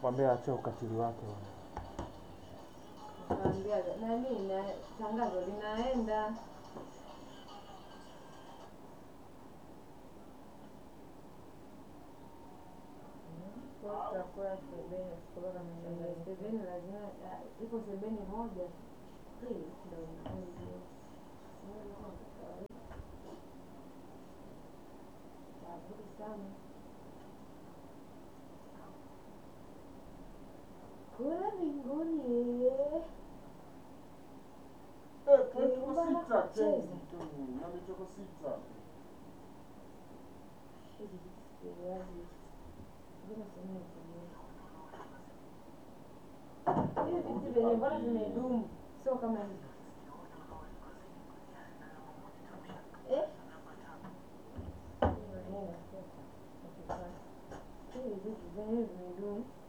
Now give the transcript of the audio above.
Mwambie aache ukatili wake bwana. Naambia nani na tangazo linaenda. Sebeni lazima ah, ipo sebeni moja. Hii ndio inakuja. Tabu sana. Kula mbinguni. Eh, tuko sita tenzi tu. Nani tuko sita? Hivi vitu vyenye mbona vimedumu, sio kama hivi. Eh? Hivi vitu vyenyewe vimedumu.